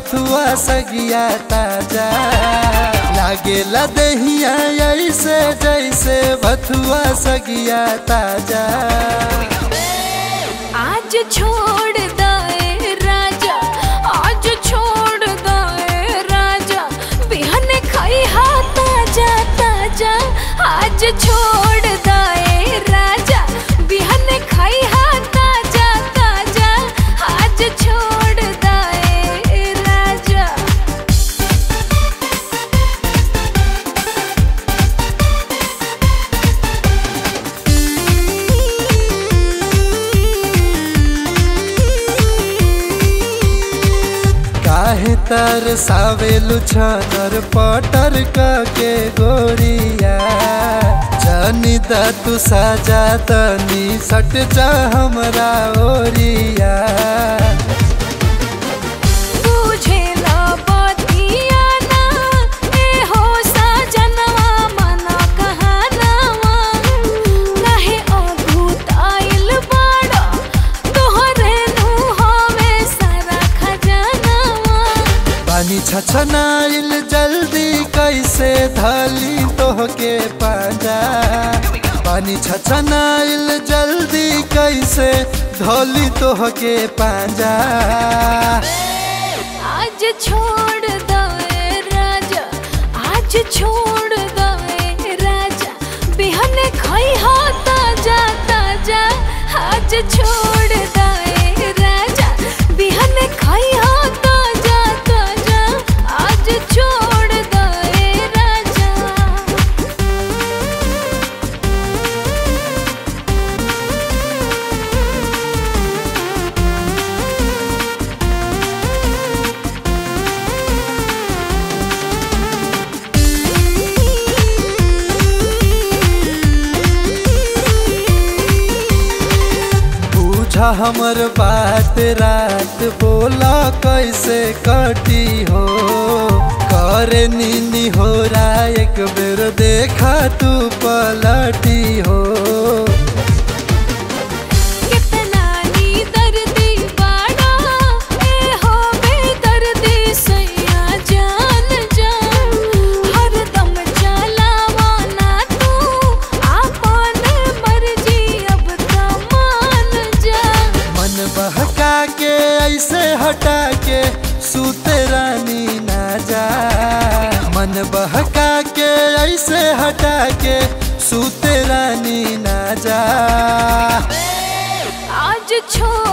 भथुआ सगिया ताजा लागेला दहिया ऐसे जैसे भथुआ सगिया ताजा आज छोड़ दे राजा आज छोड़ दे राजा बिहन खाई हा ताजा ताजा आज छोड़ दे राजा बिहन खाई हा ताजा ताजा आज छोड़ दे राजा काहे तर सावेलु छनर पटर के गोरिया जानी दा तू साजा तनी सट जा हमरा ओरिया बुझेला बतिया ना ए हो सजनवा मना कहनवा काहे अभूत आइल बाड़ा तोहरे नु हवे सारा खजानवा पानी छछनाइल जल्दी कैसे धली तोहके पाजा पानी छछनाइल जल्दी कैसे धली तोहके पाजा आज छोड़ दे राजा आज छोड़ दे राजा बिहन खाई हा ताजा ताजा आज छोड़ दे राजा बिहन खाई हा ताजा ताजा आज छोड़ दे राजा बूझा हमर बात रात बोला कैसे कटी हो करे नीनी हो रा एक बेर देखा तू पलटी हो कितना नी दर्दी बाड़ा ए हो बेदर्दी सैया जान जा हरदम चलावा ना तू आपन मर्जी अब त मान जा मन बहका के ऐसे हटा के सूते रानी ना जा मन बहका के ऐसे हटा के सूते रानी ना जा आज छोड़